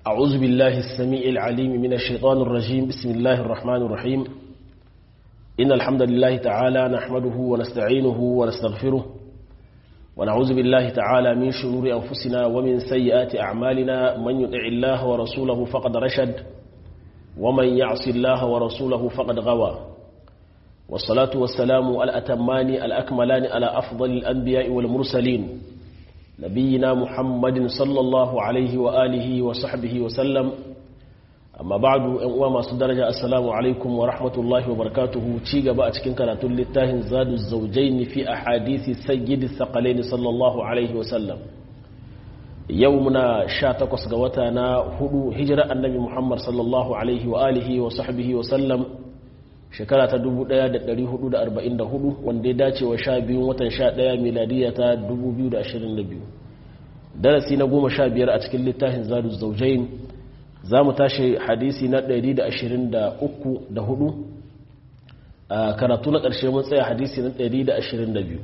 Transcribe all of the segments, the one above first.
أعوذ بالله السميع العليم من الشيطان الرجيم بسم الله الرحمن الرحيم إن الحمد لله تعالى نحمده ونستعينه ونستغفره ونعوذ بالله تعالى من شرور أنفسنا ومن سيئات أعمالنا من يطع الله ورسوله فقد رشد ومن يعص الله ورسوله فقد غوى والصلاة والسلام الأتمان الأكملان على أفضل الأنبياء والمرسلين نبينا محمد صلى الله عليه وآله وصحبه وسلم أما بعد أنواع ما درجة السلام عليكم ورحمة الله وبركاته تيغا بأتكين كانت للتاهن زاد الزوجين في أحاديث سيد الثقلين صلى الله عليه وسلم يومنا شاتقس قوتنا هدو هجرة النبي محمد صلى الله عليه وآله وصحبه وسلم shekara ta 1444 wanda ya dace wa sha biyun watan sha ɗaya miladiya ta 2022 darasi na goma sha biyar a cikin littafin zadu zaujain za mu tashi hadisi na 123 da hudu a karatu na ƙarshe mun tsaya hadisi na 122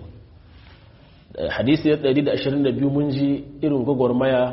hadisi na 122 mun ji irin gwagwarmaya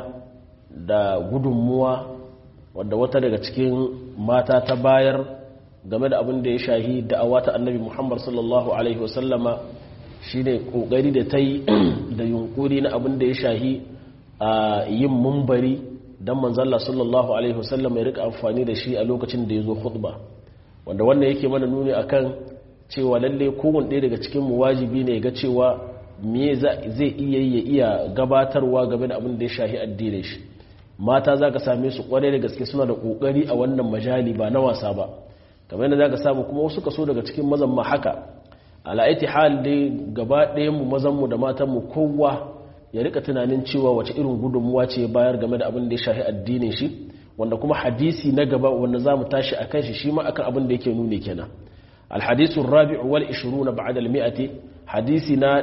da gudunmuwa wadda wata daga cikin mata ta bayar game da abin da ya shahi da'awa ta annabi muhammad sallallahu alaihi wasallama shi ne ƙoƙari da ta yi da yunƙuri na abin da ya shahi a yin mumbari don manzalla sallallahu alaihi wasallama ya rika amfani da shi a lokacin da ya zo khutba wanda wannan yake mana nuni akan cewa lalle kowane ɗaya daga cikin mu wajibi ne ga cewa me zai iya ya iya gabatarwa game da abin da ya shahi addinin shi mata za ka same su kwarai da gaske suna da ƙoƙari a wannan majali ba na wasa ba kamar yadda za ka samu kuma wasu kaso daga cikin mazan ma haka ala'aiti hal dai gaba ɗayanmu mazanmu da matanmu kowa ya rika tunanin cewa wace irin gudunmuwa ce bayar game da abin da ya shahi addinin shi wanda kuma hadisi na gaba wanda za mu tashi a kan shi shi ma akan abin da yake nuni kenan alhadisu rabi'u wal ishiruna ba'da al-mi'ati hadisi na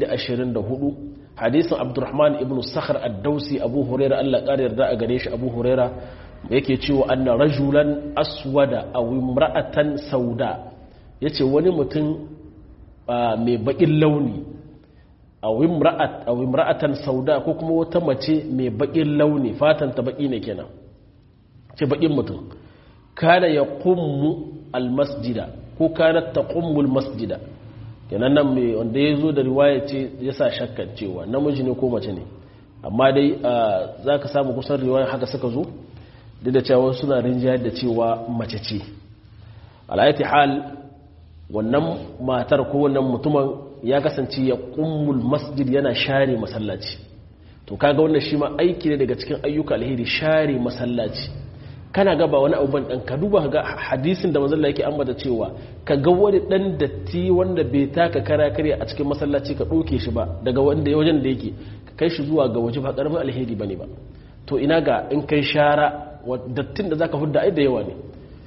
124 hadisin abdurrahman ibn sakhar ad-dausi abu huraira Allah ƙara yarda a gare shi abu huraira yake cewa anna rajulan aswada aw imra'atan sauda yace wani mutum mai bakin launi aw imra'at aw imra'atan sauda ko kuma wata mace mai bakin launi fatan ta baki ne kenan ce bakin mutum kana yaqummu almasjida ko kanat taqummu almasjida kenan nan mai wanda yazo da riwaya ce yasa shakkan cewa namiji ne ko mace ne amma dai zaka samu kusan riwaya haka suka zo duk da cewa suna rinjayar da cewa mace ce alayati hal wannan matar ko wannan mutumin ya kasance ya kummul masjid yana share masallaci to kaga wannan shi ma aiki ne daga cikin ayyuka alheri share masallaci kana ga ba wani abuban dan ka duba ga hadisin da manzon yake ambata cewa ka ga wani dan datti wanda bai taka kara kare a cikin masallaci ka doke shi ba daga wanda wajen da yake ka kai shi zuwa ga waje ba karamin alheri bane ba to ina ga in kai shara dattin da zaka hudda ai da yawa ne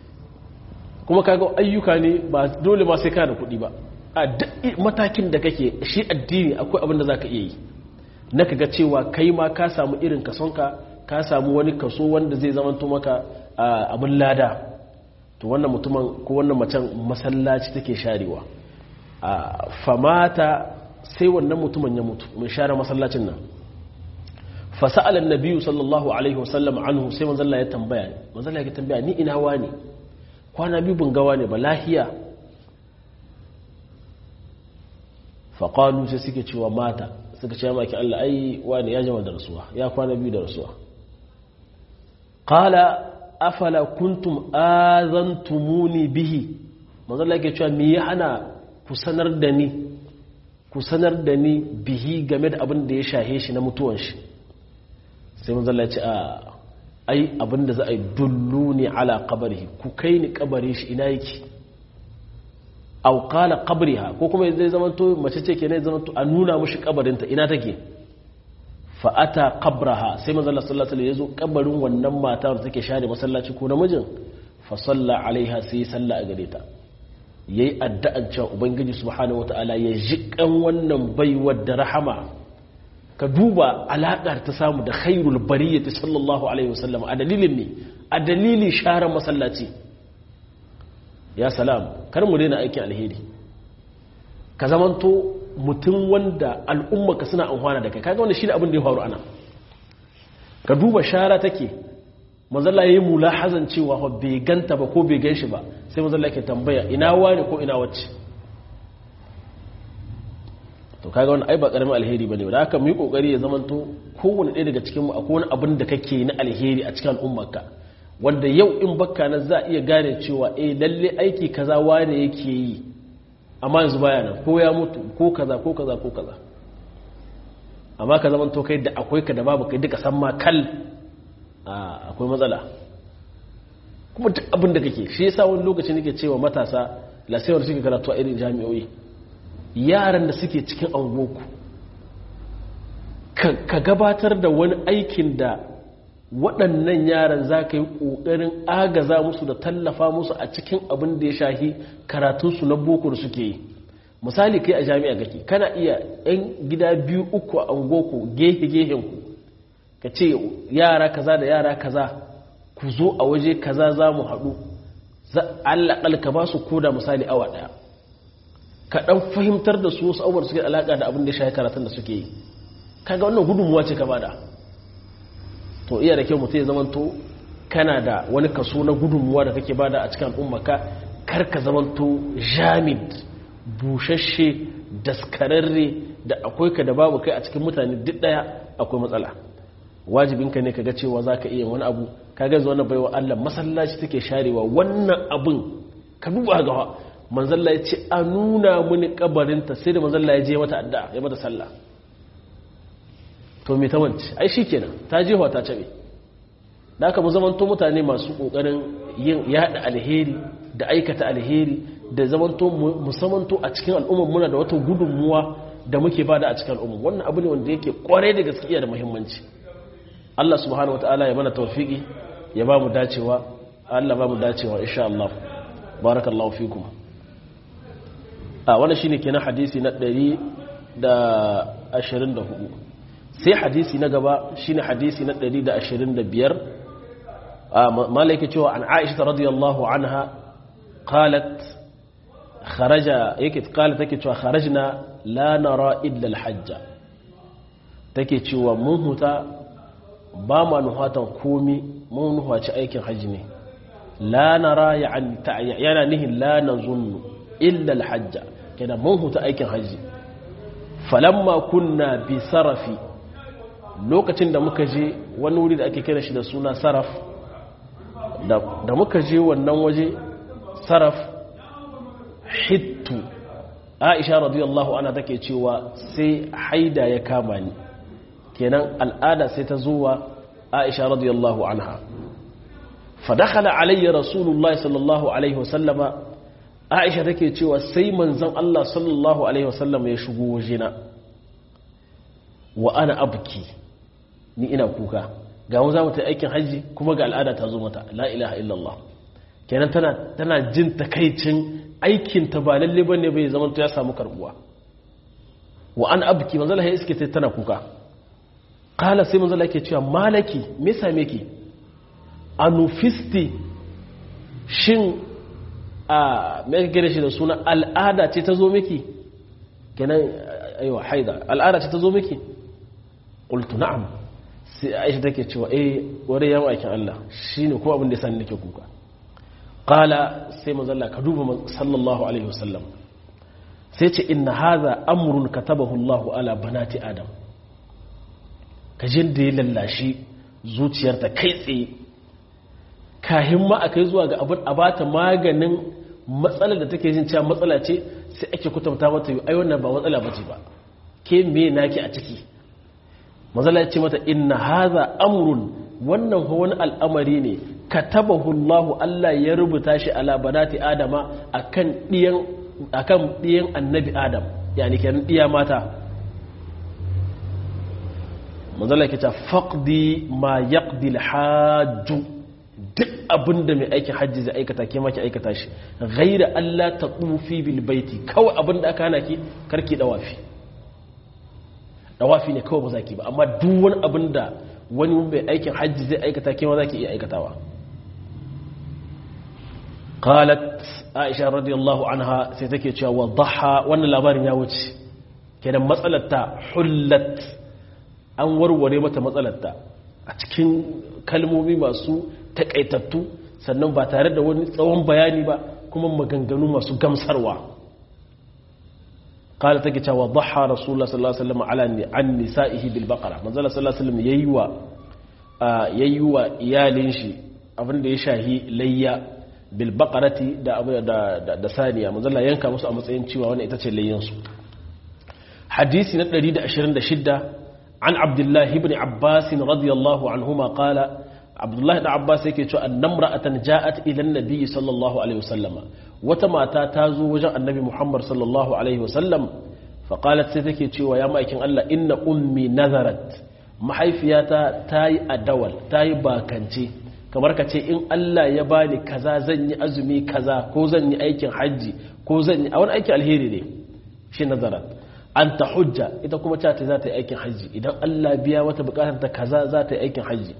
kuma kaga ayyuka ne ba dole ma sai ka da kuɗi ba a matakin da kake shi addini akwai abin da zaka iya yi na kaga cewa kai ma ka samu irin kasonka ka samu wani kaso wanda zai zamanto maka abin lada to wannan mutumin ko wannan macen masallaci take sharewa famata sai wannan mutumin ya mutu mun share masallacin nan fasa'ala annabi sallallahu alaihi wasallam anhu sai manzo Allah ya tambaya manzo Allah ya tambaya ni ina wani kwana biyu bun gawa ne ba lahiya fa qalu sai suke cewa mata suka ce maki Allah ai wani ya jama da rasuwa ya kwana biyu da rasuwa qala afala kuntum azantumuni bihi manzo Allah ya cewa me ya hana ku sanar da ni ku sanar da ni bihi game da abin da ya shahe shi na mutuwan shi sai mun zalla ce a ai abinda za a yi dullu ne ala kabarihi ku kai ni kabari shi ina yake au qala qabriha ko kuma zai zama to mace ce kenan zama to a nuna mushi kabarinta ina take fa ata qabraha sai manzo Allah sallallahu alaihi wasallam yazo kabarin wannan mata da take share masallaci ko namijin fa salla alaiha sai salla a gare ta yayi addu'an cewa ubangiji subhanahu wataala ya jikan wannan baiwar da rahama ka duba alaƙar ta samu da khairul bariyyati sallallahu alaihi wasallam a dalilin ne a dalilin sharar masallaci ya salam kar mu daina aikin alheri ka zamanto mutum wanda al'umma ka suna amfana da kai kaga wannan shine abin da ya faru ana ka duba shara take manzalla yayi mulahazan cewa fa bai ganta ba ko bai ganshi ba sai manzalla ke tambaya ina wani ko ina wacce to kaga wannan ai ba karamin alheri bane da haka mu yi kokari ya zamanto kowanne ɗaya daga cikin mu akwai wani abin da kake na alheri a cikin al'ummarka wanda yau in bakka na za iya gane cewa eh lalle aiki kaza wane yake yi amma yanzu baya nan ko ya mutu ko kaza ko kaza ko kaza amma ka zamanto kai da akwai ka da babu kai duka san ma kal akwai matsala kuma duk abin da kake shi yasa wani lokaci nake cewa matasa lasewar suke karatu a irin jami'o'i yaran da suke cikin angoku ka gabatar da wani aikin da waɗannan yaran za ka yi ƙoƙarin agaza musu da tallafa musu a cikin abin da ya shahi karatunsu na boko da suke yi misali kai a jami'a kake kana iya 'yan gida biyu uku a angoku gehe-gehenku ka ce yara kaza da yara kaza ku zo a waje kaza za mu haɗu allaƙal ka ba su koda misali awa ɗaya ka ɗan fahimtar da su wasu abubuwan suke alaƙa da abin da shahi karatun da suke yi kaga wannan gudunmuwa ce ka bada to iya da kyau mutum ya zamanto kana da wani kaso na gudunmuwa da kake bada a cikin al'ummaka kar ka zamanto jamid bushashe daskararre da akwai ka da babu kai a cikin mutane duk ɗaya akwai matsala wajibinka ne ka ga cewa za ka iya wani abu ka gaza wani baiwa Allah masallaci take sharewa wannan abin ka duba gawa manzalla ya ce a nuna mini kabarinta sai da manzalla ya je mata addu'a ya mata sallah to me ta wance ai shikenan ta je ta cabe da aka mu zamanto mutane masu kokarin yin yada alheri da aikata alheri da zamanto musamanto a cikin al'ummar muna da wata gudunmuwa da muke bada a cikin al'ummar wannan abu ne wanda yake kwarai da gaskiya da muhimmanci Allah subhanahu wataala ya mana tawfiki ya ba mu dacewa Allah ba mu dacewa insha Allah barakallahu fikum a wannan shine kenan hadisi na 124 sai hadisi na gaba shine hadisi na 125 malaika cewa an Aisha radiyallahu anha qalat kharaja yake qalat take cewa kharajna la nara illa al-hajj take cewa mun huta ba ma nuhatan komi mun nuhaci aikin hajji ne la nara yana nihin la nazunnu illa al-hajja kenan mun huta aikin hajji falamma kunna bi sarafi lokacin da muka je wani wuri da ake kira shi da suna saraf da muka je wannan waje saraf hittu aisha radiyallahu ana take cewa sai haida ya kama ni kenan al'ada sai ta zuwa aisha radiyallahu anha fadakhala alayya rasulullahi sallallahu alaihi wasallama aisha take cewa sai manzon Allah sallallahu alaihi wasallama ya shigo wajena wa ana abki ni ina kuka ga mu za mu ta aikin hajji kuma ga al'ada ta zo mata la ilaha illallah kenan tana tana jin takaicin aikin ta ba lalle bane bai zama ya samu karbuwa wa an abki manzo Allah ya iske ta tana kuka kala sai manzo Allah yake cewa malaki me same ki anufisti shin a me kake shi da suna al'ada ce ta zo miki kenan aiwa haida al'ada ce ta zo miki qultu na'am sai Aisha take cewa eh wani yawan aikin Allah shine ko abin da yasa nake kuka qala sai manzo Allah ka duba sallallahu alaihi wasallam sai ce inna hadha amrun katabahu Allahu ala banati adam kajin da ya lallashi zuciyarta kai tsaye kahin ma akai zuwa ga abin a bata maganin matsalar da take jin cewa matsala ce sai ake kutumta mata ai wannan ba matsala bace ba ke me naki a ciki mazala ya ce mata inna hadha amrun wannan wani al'amari ne katabahu Allah Allah ya rubuta shi ala banati adama akan diyan akan diyan annabi adam yani kenan diya mata manzala ke ta faqdi ma yaqdi al duk abinda mai aikin hajji zai aikata ke maki aikata shi ghaira Allah ta tufi bil baiti kawai abinda aka hana ki karki dawafi dawafi ne kawai ba za ki ba amma duk wani abinda wani mai aikin hajji zai aikata ke ma za ki iya aikatawa qalat aisha radiyallahu anha sai take cewa wadaha wannan labarin ya wuce kenan matsalar ta hullat an warware mata matsalar ta a cikin kalmomi masu takaitattu sannan ba tare da wani tsawon bayani ba kuma maganganu masu gamsarwa قال تكي وضحى رسول الله صلى الله عليه وسلم على عن نسائه بالبقره من صلى الله عليه وسلم ييوا ييوا iyalin shi abinda ya shahi layya bil baqarati da da da saniya manzo Allah yanka musu a matsayin cewa wannan ita ce layyan su hadisi na 126 an abdullah ibn abbas radiyallahu anhuma qala abdullah ibn abbas yake cewa annamra'atan ja'at ila an-nabi sallallahu alaihi wasallama wata mata ta zo wajen annabi muhammad sallallahu alaihi wasallam faƙalat sai take cewa ya ma'aikin Allah inna ummi nazarat mahaifiyata ta yi adawal ta yi bakance kamar ka ce in Allah ya bani kaza zan yi azumi kaza ko zan yi aikin hajji ko zan yi a wani aikin alheri ne shi nazarat an ta hujja ita kuma ta ta za ta yi aikin hajji idan Allah biya wata bukatar ta kaza za ta yi aikin hajji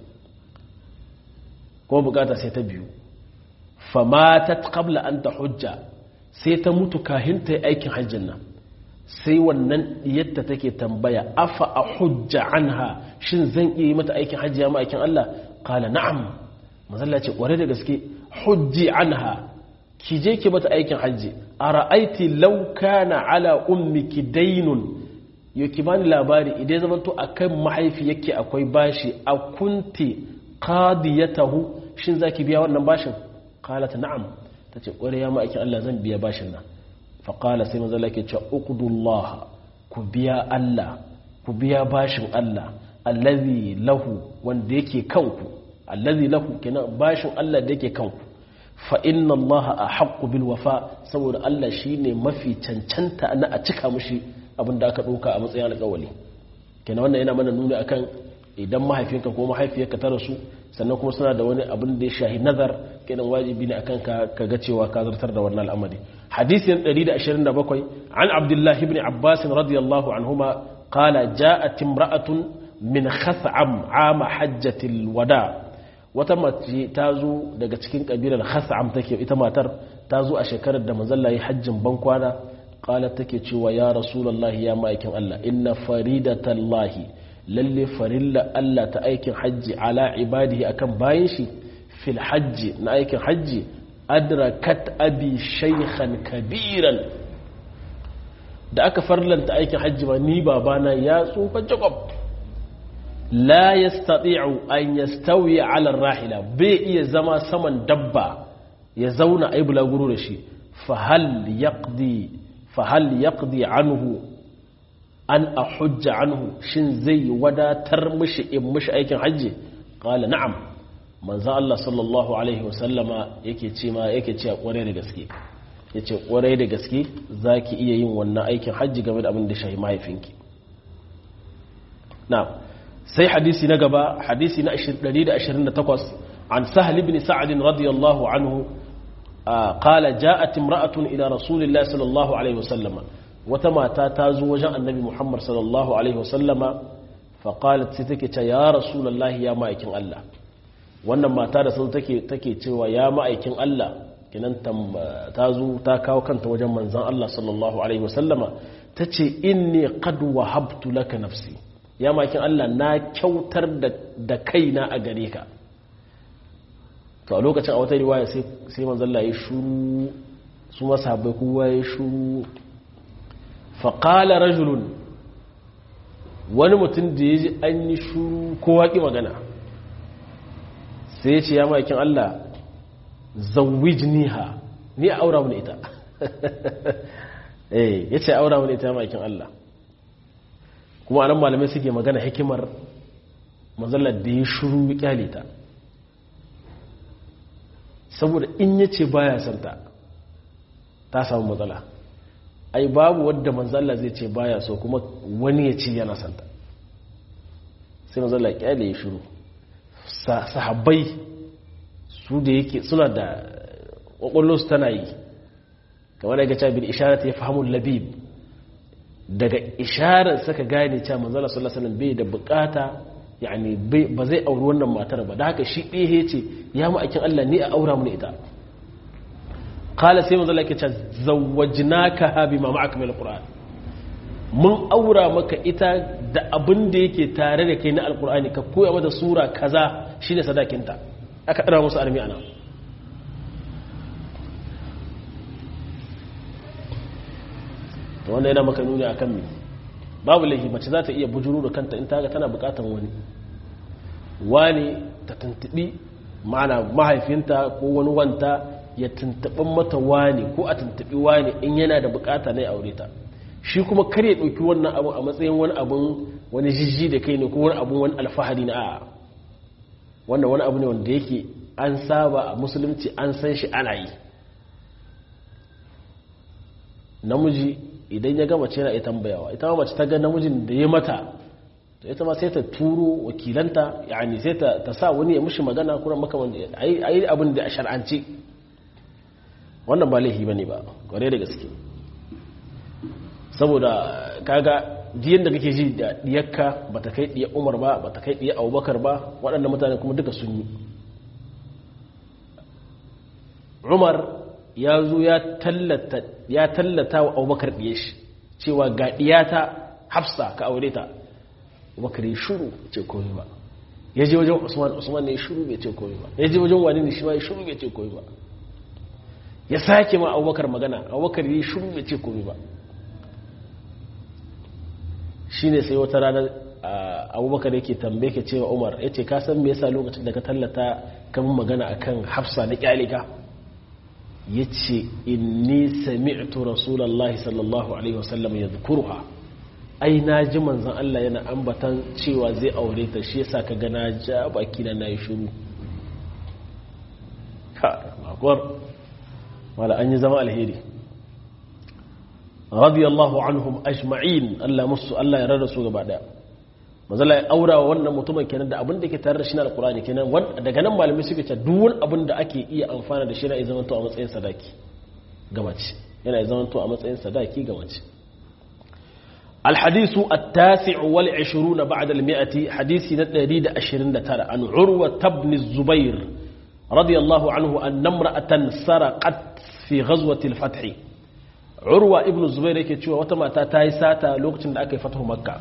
ko bukata sai ta biyu famatat qabla an ta hujja sai ta mutu kahin ta yi aikin hajjin nan sai wannan yadda take tambaya afa a hujja anha shin zan iya yi mata aikin hajji ya aikin Allah kala na'am mazalla ce kware da gaske hujji anha ki je ki mata aikin hajji a ra'aiti law kana ala ummiki dainun yo ki bani labari idan zaman to akan mahaifi yake akwai bashi a kunti qadiyatahu shin zaki biya wannan bashin qalat na'am tace kware ya ma'aikin Allah zan biya bashin nan fa qala sai manzo ke cewa uqdullah ku biya Allah ku biya bashin Allah allazi lahu wanda yake kanku allazi lahu kenan bashin Allah da yake kanku fa inna Allah ahqqu bil wafa saboda Allah shine mafi cancanta na a cika mushi abinda aka dauka a matsayin alƙawari kenan wannan yana mana nuni akan idan mahaifinka ko mahaifiyarka ta rasu sannan kuma suna da wani abin da ya shahi nazar kenan wajibi ne akan ka kaga cewa ka zartar da wannan al'amari hadisin 127 an abdullah ibn abbas radiyallahu anhuma qala ja'at imra'atun min khas'am 'ama hajjatil wada wata mace ta zo daga cikin kabilar khas'am take ita matar ta zo a shekarar da manzon Allah hajjin bankwana qala take cewa ya rasulullahi ya ma'aikin Allah inna faridatallahi lalle farilla Allah ta aikin hajji ala ibadihi akan bayan shi fil hajji na aikin hajji adrakat abi shaykhan kabiran da aka farlanta aikin hajji ba ni babana ya tsufa jakob la yastati'u an yastawi ala rahila bai iya zama saman dabba ya zauna ai bulaguro da shi fa hal yaqdi fa hal yaqdi anhu an a hujja anhu shin zai wadatar mishi in mishi aikin hajji qala na'am manzo Allah sallallahu alaihi wasallama yake ce ma yake ce kware da gaske yace kware da gaske zaki iya yin wannan aikin hajji game da abin da shahi mahaifinki na'am sai hadisi na gaba hadisi na 128 an sahl ibn sa'd radiyallahu anhu قال جاءت امرأة إلى رسول الله صلى الله عليه وسلم wata mata ta zo wajen annabi muhammad sallallahu alaihi wasallama faƙalat sai take ce ya rasulallah ya ma'aikin Allah wannan mata da sun take cewa ya ma'aikin Allah kinan ta zo ta kawo kanta wajen manzan Allah sallallahu alaihi wasallama ta ce inni qad wahabtu laka nafsi ya ma'aikin Allah na kyautar da kaina a gare ka to a lokacin a wata riwaya sai manzan Allah ya shuru su masahabai kowa ya shuru faƙala rajulun wani mutum da ya ji an yi shuru ko waƙi magana sai ce ya ma'aikin Allah zawwijniha ni a aura wani ita eh ya ce aura wani ita ya ma'aikin Allah kuma anan malamai suke magana hikimar mazallar da ya shuru kyale ta saboda in ya ce baya santa ta samu matsala ai babu wadda manzalla zai ce baya so kuma wani ya ce yana santa sai manzalla kyale ya shiru sahabbai su da yake suna da su tana yi kamar daga cewa bin isharar ta ya fahimun labib daga isharar saka gane cewa manzalla sallallahu alaihi bai da bukata yani ba zai auri wannan matar ba da haka shi ɗaya ce ya ma'aikin Allah ni a aura mu ita kala sai manzo Allah yake ce zawwajnaka bima ma'aka min alquran mun aura maka ita da abin da yake tare da kai na alqurani ka koya mata sura kaza shine sadakinta aka ɗara musu armi ana to wanda yana maka nuni akan me babu laifi mace za ta iya bujuru da kanta in ta ga tana bukatan wani wani ta tuntubi ma'ana mahaifinta ko wani wanta ya tuntuɓin mata wani ko a tuntuɓi wani in yana da bukata na ya aure ta shi kuma kar ya ɗauki wannan abu a matsayin wani abun wani jijji da kai ne ko wani abun wani alfahari na a'a wannan wani abu ne wanda yake an saba a musulunci an san shi ana yi namiji idan ya gama ce yana iya tambayawa ita ma mace ta ga namijin da ya mata to ita ma sai ta turo wakilanta yani sai ta sa wani ya mushi magana kuma makaman a yi abin da a shar'ance wannan ba laifi ba ne ba kware da gaske saboda kaga jiyan da kake ji da diyakka ba ta kai diyar umar ba ba ta kai diyar abubakar ba waɗanda mutane kuma duka sun yi umar ya zo ya tallata wa abubakar diye shi cewa ga diyata hafsa ka aure ta abubakar ya shuru ce koyi ba ya je wajen usman usman ne ya shuru bai ce koyi ba ya je wajen wani ne shi ma ya shuru bai ce koyi ba ya sake ma abubakar magana abubakar ya shuru bai ce koyi ba shi ne sai wata ranar abubakar yake tambaye ka cewa umar ya ce kasan me yasa lokacin da ka tallata kan magana akan hafsa na kyalika ya ce inni sami'tu rasulallah sallallahu alaihi wasallam ya zukurha ai na ji manzan Allah yana ambatan cewa zai aure ta shi yasa ka gana ja baki na yi shuru ka makwar wala an yi zama alheri radiyallahu anhum ajma'in Allah musu Allah ya rarra su gaba daya mazala ya aura wa wannan mutumin kenan da abin da ke tare da shi na alkurani kenan daga nan malamai suke ce duk wani abin da ake iya amfana da shi na zaman to a matsayin sadaki ga mace yana zaman to a matsayin sadaki ga mace الحديث التاسع والعشرون بعد المئة حديث ندريد أشرين ترى عن عروة بن الزبير رضي الله عنه أن امرأة سرقت في غزوة الفتح عروة ابن الزبير يكتشوى وتما تاتاي ساتا لوقت أكي فتح مكة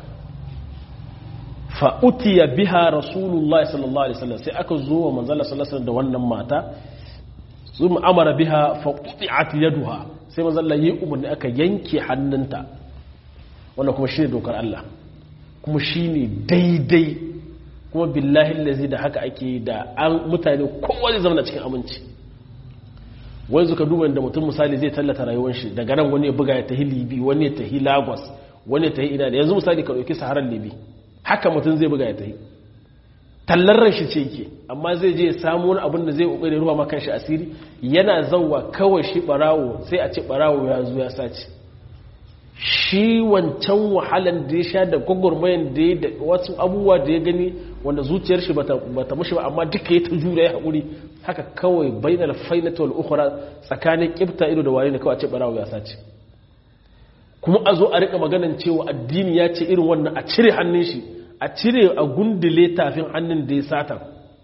فأتي بها رسول الله صلى الله عليه وسلم سيأكل زوه من ظل صلى الله عليه وسلم دوانا ماتا ثم أمر بها فقطعت يدها سيما ظل يؤمن أكا ينكي حننتا wannan kuma shi ne dokar Allah kuma shi ne daidai kuma billahi lazi da haka ake da an mutane kowa zai zama cikin aminci wani zuka duba da mutum misali zai tallata rayuwar shi daga nan wani ya buga ya tahi libi wani ya tahi lagos wani ya tahi ina da yanzu misali ka ɗauki saharar libi haka mutum zai buga ya tahi tallar ran shi ce yake amma zai je ya samu wani abin da zai ƙoƙari ruwa makan shi asiri yana zauwa kawai shi barawo sai a ce barawo ya zo ya sace shi wancan wahalan da ya sha da gwagwarmayan da ya da wasu abubuwa da ya gani wanda zuciyar shi bata mushi ba amma duka ya ta jura ya haƙuri haka kawai bainal fainata wal ukhra tsakanin kibta ido da wani ne kawai a ce barawo ya sace kuma a zo a rika maganan cewa addini ya ce irin wannan a cire hannun shi a cire a gundule tafin hannun da ya sata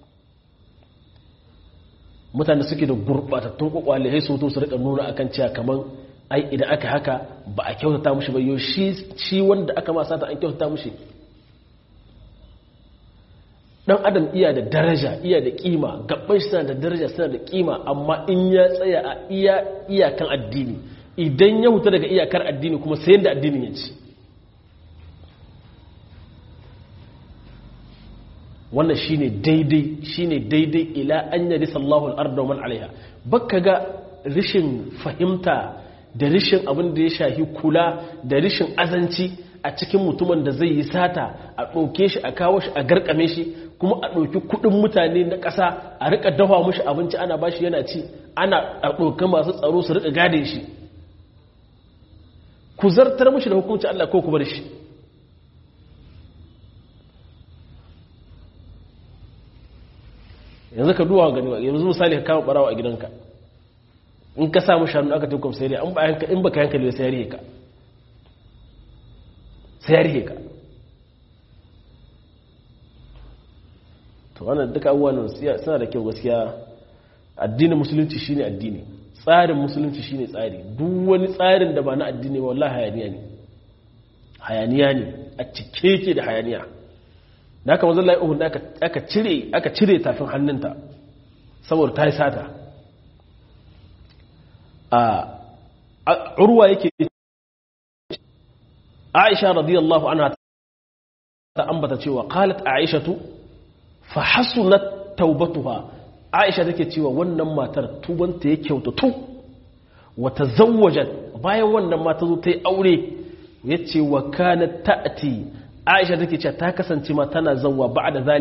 mutane suke da gurbatattun kwakwale sai su to su rika nuna akan cewa kaman ai idan aka haka ba a kyautata mushi ba yau shi wanda aka ma sata an kyautata mushi dan adam iya da daraja iya da kima gabban shi da daraja suna da kima amma in ya tsaya a iya iyakan addini idan ya huta daga iyakar addini kuma sai yadda addinin ya ci wannan shine daidai shine daidai ila an yari sallahu al-arda wa man alaiha baka ga rishin fahimta da rishin abin da ya shahi kula da rishin azanci a cikin mutumin da zai yi sata a ɗauke shi a kawo shi a garkame shi kuma a ɗauki kuɗin mutane na ƙasa a rika dafa mushi abinci ana ba shi yana ci ana a ɗauka masu tsaro su rika gade shi ku zartar mushi da hukunci Allah ko ku bar shi yanzu ka duwa gani yanzu misali ka kama barawa a gidanka in ka samu shanu aka tukum sai dai in baka yankali sai ya rihe ka sai ya rihe ka to wannan duka abubuwan suna da kyau gaskiya addinin musulunci shine addini tsarin musulunci shine tsari duk wani tsarin da ba na addini ba wallahi hayaniya ne hayaniya ne a cike yake da hayaniya da aka wanzan la'ihun da aka cire tafin hannunta saboda ta yi sata a urwa yake aisha radiyallahu anha ta ambata cewa qalat aishatu fa hasunat taubatuha aisha take cewa wannan matar tubanta ya kyautatu wa tazawwajat bayan wannan mata zo ta yi aure yace wa kanat ta'ti aisha take cewa ta kasance ma tana zawwa ba'da zali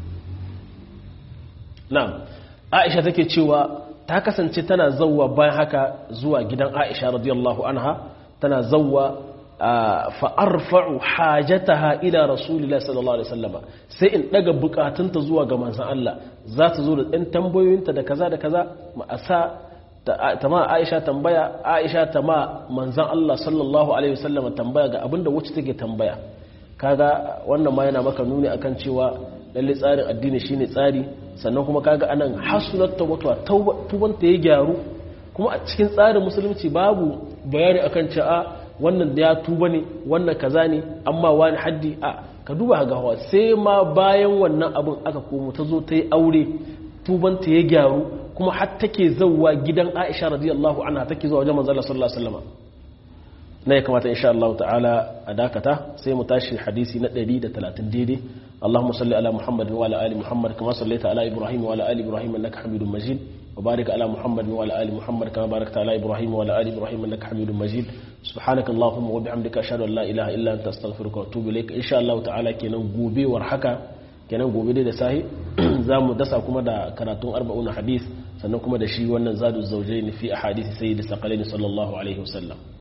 na'am aisha take cewa ta kasance tana zawwa bayan haka zuwa gidan aisha radiyallahu anha tana zawwa fa'arfa'u hajataha ila rasulillah sallallahu alaihi wasallama sai in daga bukatunta zuwa ga manzon Allah za ta zo da ɗan tambayoyinta da kaza da kaza ma'asa ta ma Aisha tambaya Aisha ta ma manzon Allah sallallahu alaihi wasallama tambaya ga abinda wacce take tambaya kaga wannan ma yana maka nuni akan cewa lalle tsarin addini shine tsari sannan kuma kaga anan hasunat tawbatuwa tubanta ya gyaru kuma a cikin tsarin musulunci babu bayani akan cewa wannan da ya tuba ne wannan kaza ne amma wani haddi a ka duba ga hawa sai ma bayan wannan abin aka komo ta zo ta yi aure tubanta ya gyaru kuma har take zauwa gidan Aisha radiyallahu anha take zuwa wajen manzo Allah sallallahu alaihi wasallam na ya kamata insha Allah ta'ala a dakata sai mu tashi hadisi na 130 daidai اللهم صل على محمد وعلى ال محمد كما صليت على ابراهيم وعلى ال ابراهيم انك حميد مجيد وبارك على محمد وعلى ال محمد كما باركت على ابراهيم وعلى ال ابراهيم انك حميد مجيد سبحانك اللهم وبحمدك اشهد ان لا اله الا انت استغفرك واتوب اليك ان شاء الله تعالى kenan gobe war haka kenan gobe dai da sahi zamu dasa kuma da karatun 40 hadith sannan kuma da shi wannan zadu zawjaini fi ahadith sayyid saqalaini sallallahu alaihi wasallam